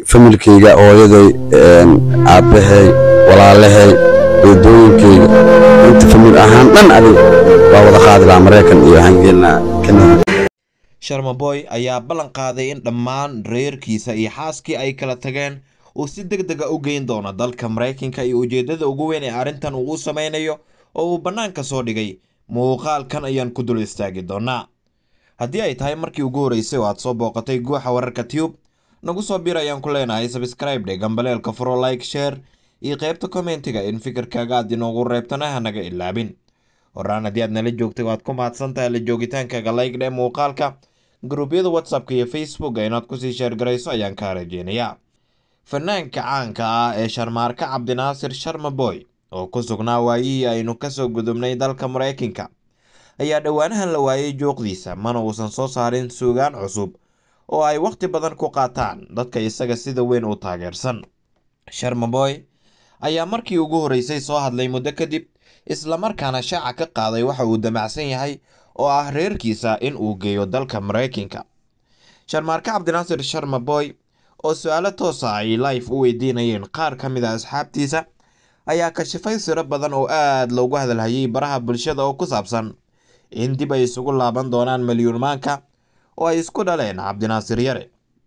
familkayga hooyaday aabbahay walaalahay eedooyinkayga inta famil ahaan dhan adiga waa wada qaadi lahaa maraykan iyo waxaan gelinaa kanada sharmaboy ayaa ballan qaaday in dhammaan reerkiisa iyo xaaskii ay kala tageen uu si deg dega u geyn doono dalka maraykanka iyo ujeedada ugu weyn ee arrintan uu u sameynayo oo uu bannaanka soo dhigay muuqaalkan ayaan ku dul istaagi doonaa haddii ay tahay markii ugu horreysay oo aad soo booqatay guuxa wararka tube nagu soo bir ayaan ku leenahay sabscribe dhe gambaleelka furo like share iyo qaybta kommentiga in fikirkaaga aad inoogu reebtana hanaga ilaabin horaan haddii aad nala joogtay waad ku mahadsantahay la joogitaankaaga like dhe muuqaalka gruubyada whatsappka iyo facebooka inaad kusii sheergarayso ayaan kaa rajeynayaa fanaanka caanka ah ee sharmaarka cabdinaasir sharmaboy oo ku sugnaa waayihii aynu kasoo gudubnay dalka maraykanka ayaa dhowaanahan la waayay jooqdiisa mana uusan soo saarin suugaan cusub oo ay wakhti badan ku qaataan dadka isaga sida weyn u taageersan sharmaboy ayaa markii ugu horreysay soo hadlay muddo kadib islamarkaana shaaca ka qaaday waxa uu damacsan yahay oo ah reerkiisa in uu geeyo dalka maraykanka sharmaarka cabdinaasir sharmaboy oo su-aalo toosa ay life u weydiinayeen qaar ka mid a asxaabtiisa ayaa kashifay siro badan oo aada loogu hadalhayay baraha bulshada oo ku saabsan in dib ay isugu laaban doonaan malyuunmaanka oo ay isku dhaleen cabdinaasir yare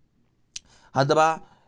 haddaba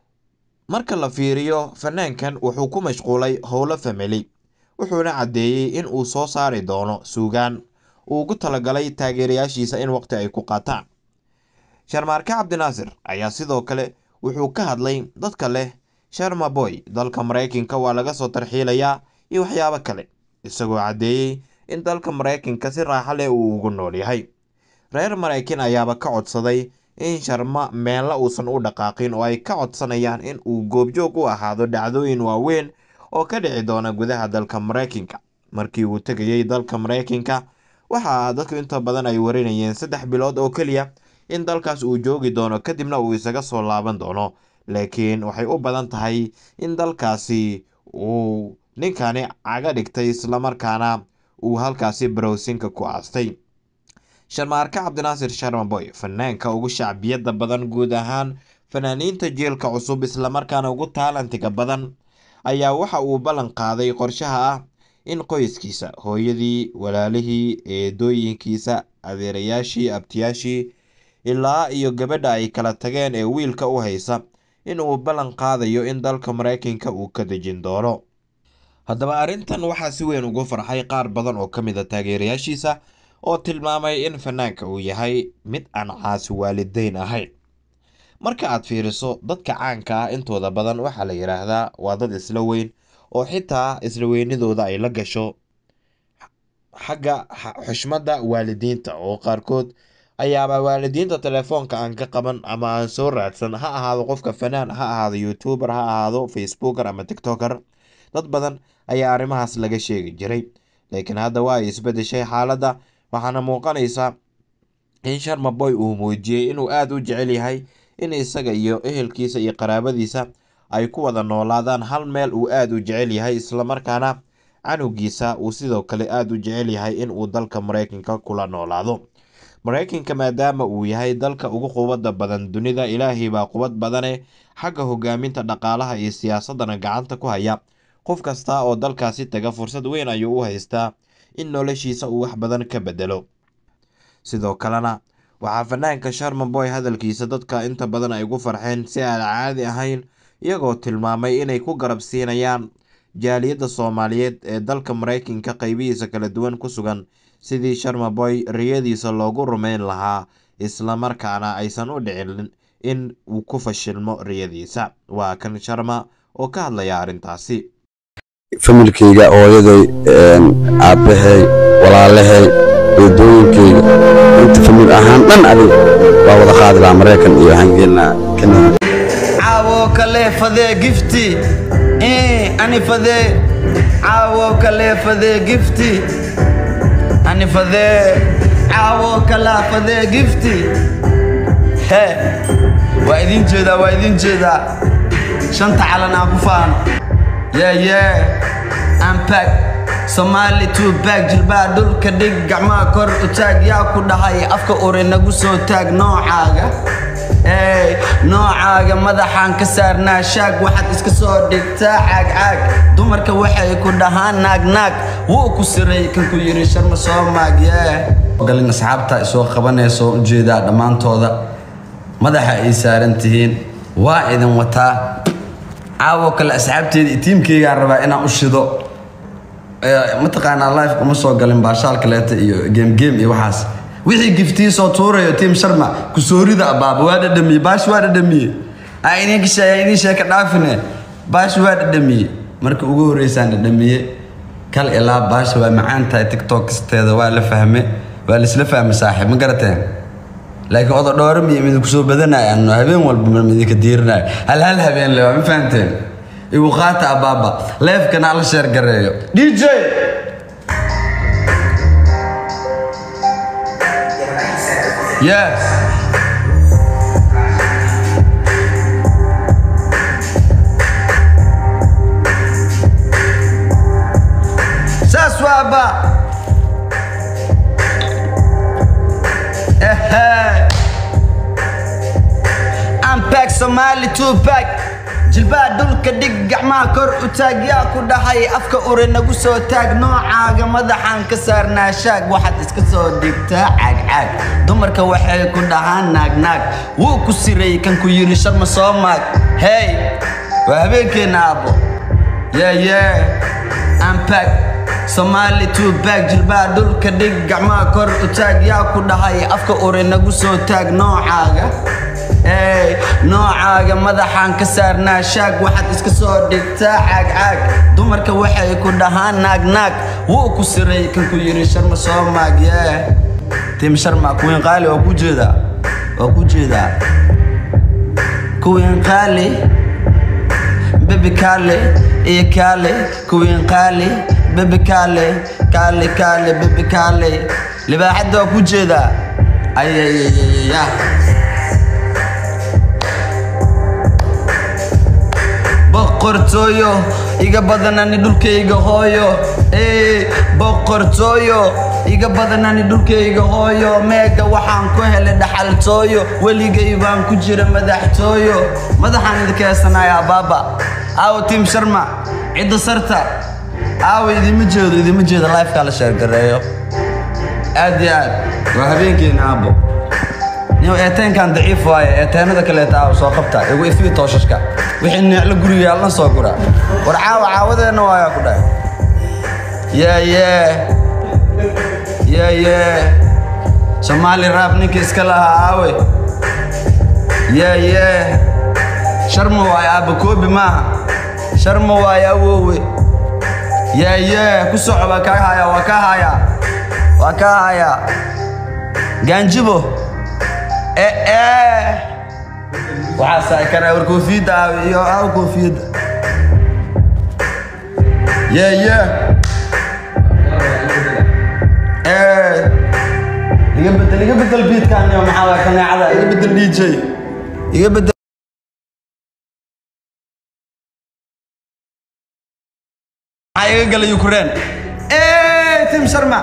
marka la fiiriyo fanaankan wuxuu ku mashquulay howlo famili wuxuuna caddeeyey in uu soo saari doono suugaan uu ugu talagalay taageerayaashiisa in waqti ay ku qaataan sharmaarke cabdinaasir ayaa sidoo kale wuxuu ka hadlay dadka leh sharmaboy dalka maraykanka waa laga soo tarxiilayaa iyo waxyaabo kale isagoo caddeeyey in dalka maraykanka si raaxo leh uu ugu nool yahay reer maraykan ayaaba ka codsaday in sharma meella uusan u dhaqaaqin oo ay ka codsanayaan in uu goobjoog u ahaado dhacdooyin waaweyn oo ka dhici doona gudaha dalka maraykanka markii uu tegayey dalka maraykanka waxaa dadku inta badan ay warinayeen saddex bilood oo keliya in dalkaas uu joogi doono kadibna uu isaga soo laaban doono laakiin waxay u badan tahay in dalkaasi uu ninkani caga dhigtay islamarkaana uu halkaasi barowsinka ku aastay sharmaarke cabdinaasir sharmaboy fanaanka ugu shacbiyada badan guud ahaan fanaaniinta jielka cusub islamarkaana ugu taalantiga badan ayaa waxa uu ballan qaaday qorshaha ah in qoyskiisa hooyadii walaalihii eedooyinkiisa adeerayaashii abtiyaashii ilaa iyo gabadha ay kala tageen ee wiilka u haysa in uu ballan qaadayo in dalka maraykanka uu ka dejin doono haddaba arrintan waxaa si weyn ugu farxay qaar badan oo ka mid a taageerayaashiisa oo tilmaamay in fanaanka uu yahay mid aan caasi waalideyn ahayn marka aad fiiriso dadka caanka ah intooda badan waxaa la yidhaahdaa waa dad isla weyn oo xitaa isla weynidooda ay la gasho xagga xushmadda waalidiinta oo qaarkood ayaaba waalidiinta telefoonka aan ka qaban ama aan soo raadsan ha ahaado qofka fanaan ha ahaado youtuber ha ahaado facebooker ama tiktoker dad badan ayaa arrimahaas laga sheegi jiray laakiin hadda waa ay isbedeshay xaaladda waxaana muuqanaysa in sharmaboy uu muujiyey inuu aada u jecel yahay in isaga iyo ehelkiisa iyo qaraabadiisa ay ku wada noolaadaan hal meel uu aada u jecel yahay islamarkaana canugiisa uu sidoo kale aada u jecel yahay in uu dalka maraykanka kula noolaado maraykanka maadaama uu yahay dalka ugu qubadda badan dunida ilaahay baa qubad badane xagga hogaaminta dhaqaalaha iyo siyaasadana gacanta ku haya qof kasta oo dalkaasi taga fursad weyn ayuu u haystaa in noloshiisa uu wax badan ka bedelo sidoo kalena waxaa fanaanka sharmaboy hadalkiisa dadka inta badan ay ugu farxeen si aan caadi ahayn iyagoo tilmaamay inay ku garab siinayaan jaaliyadda soomaaliyeed ee dalka maraykanka qeybihiisa kala duwan ku sugan sidii sharmaboy riyadiisa loogu rumeyn lahaa islamarkaana aysan u dhicin in uu ku fashilmo riyadiisa waa kan sharma oo ka hadlaya arrintaasi familkayga hooyaday aabbahay walaalahay eedooyinkayga inta famil ahaan dhan adiga waa wada qaadi lahaa maraykan iyo waxaan gelinaa kanada caawo kale fadee gifti ani fadee caawo kale fadee gifti ani fadee caawo kala fadee gifti he waa idin jeedaa waa idin jeedaa shanta calan aan ku faano yeah yeah I'm back Somali to back jilbaa dhulka dhig gacmaha kor u taag yaa ku dhahay afka ore nagu soo taag noocaaga ey noocaaga madaxaan ka saarnaa shaag waxaad iska soo dhigtaa caagcaag dumarka waxay ku dhahaan naagnaag wuu ku siray kan ku yidhi sharma soo maag yee galin asxaabta isoo qabanayso ujeedaa dhammaantooda madaxa ay saaran tihiin waa idin wataa caawo kale asxaabteeda iyo tiimkeygaan rabaa inaan u shido mataqaanaa life uma soo galin baashaal kaleeta iyo game game iyo waxaas wixii giftii soo tuurayo tiim sharma kusoorida abaaba waa dhadhamiye baash waa dhadhamiye aa idinka sheega idin sheeka dhaafine baash waa dhadhamiye marka ugu horeysaan dhadhamiye kal ilaa baasha waa macaan tahay tiktok kasteeda waa la fahme waa laisla fahme saaxiib ma garateen laakiin odo dhoore miyo midinku soo badanaya ano habeen walba ma idinka diirinayo hal hal habeen le waa ma fahanteen igu qaata abaaba leefkana ala sheer gareeyo dj yes saas waaba ehe ampack somali tupac jilbaa dhulka dhig gacmaha kor u taag yaa ku dhahay afka ure nagu soo taag noocaaga madaxaan ka saarnaa shaag waxaad iska soo dhigtaa caagcaag dumarka waxay ku dhahaan naagnaag wuu ku siray kan ku yidhi sharma soo maag hey waa habeenkeenna aabbo yeye ampack soomaali tubaag jilbaa dhulka dhig gacmaha kor u taag yaa ku dhahay afka ure nagu soo taag noocaaga ey noocaaga madaxaan ka saarnaa shaag waxaad iska soo dhigtaa caagcaag dumarka waxay ku dhahaan naagnaag wuu ku siray kan ku yidhi sharma soo maag yee tim sharma kuwiin qaali waa ku jeedaa waa ku jeedaa kuwiin qaali bebi kaale iyo kaale kuwiin qaali bebi kaale kaale kaale bebi kaale libaaxadda waa ku jeedaa ayayayaya boqortooyo iga badanani dhulkayga hooyo ee boqortooyo iga badanani dhulkayga hooyo meega waxaan ku helay dhaxaltooyo weligay baan ku jira madaxtooyo madaxaan idinka heesanaya abaaba aawo tiim sharma cidda sarta aawo idima jeedo idima jeedo lifekaa la sheergareeyo aad iyo aad waa habeenkeena aabo niyo eeteenkan daciif waaye eeteenada kaleeta aaw soo qabta igu ifii tooshashka wixii neeclo guriga yaalna soo gura war caawa caawadeenna waayaa ku dhahay yeye yeye soomaali raab ninka iska lahaa aawe yeye sharma waaye aabba koobi maaha sharma waaye awoowe yeye ku soco waa kaa hayaa waa kaa hayaa waa kaa hayaa gaanjibo ee waxaa saay karaa war koofiyadda aawe iyo aaw koofiyadda yeye ee iga bedel iga bedel biidkaan iyo maxaa waay kaneecada iga bedel dj iga bedel maxaa iga galay ukraine ee tim sharma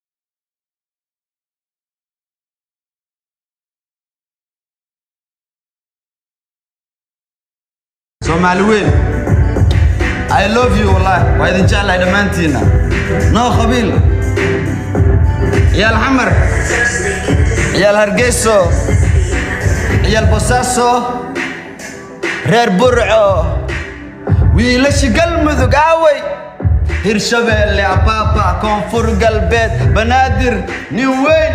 soomaali weyn i love you wallahi waa idin jeclahay dhammaantiinna noo qabiil ciyaal xamar ciyaal hargeyso ciyaal bosaaso reer burco wiilashi galmudug aaway hirshabeelle abaaba koonfur galbeed banaadir nin weyn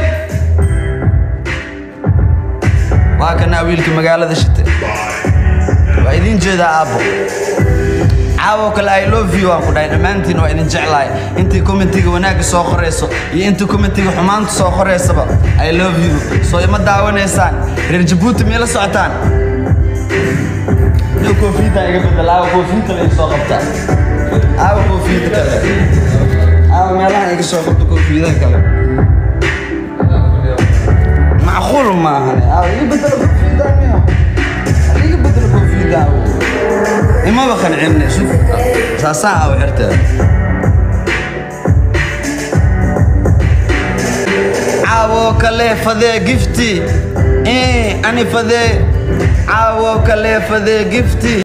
waa kanaa wiilkii magaalada shite waa idin jeedaa aabbo caawo kale i love you aan ku dhahay dhammaantiin waa idin jeclahay intii commentiga wanaagga soo qorayso iyo intii commentiga xumaanta soo qoraysaba i love you soo ima daawanaysaan reer jabuuti miyay la socotaan nin koofiyadda iga bedel aawa koofiyadda la iga soo qabtaa aawa koofiyadda kale aawa meelaha iga soo qabta koofiyadaha kale macquul maahan aawa iga bedelo koofiyadda miya iga bedelo koofiyadda aawa imaba qancine shuf saasaa aawa xirteeda caawo kale fadee gifti ani fadee caawo kale fadee gifti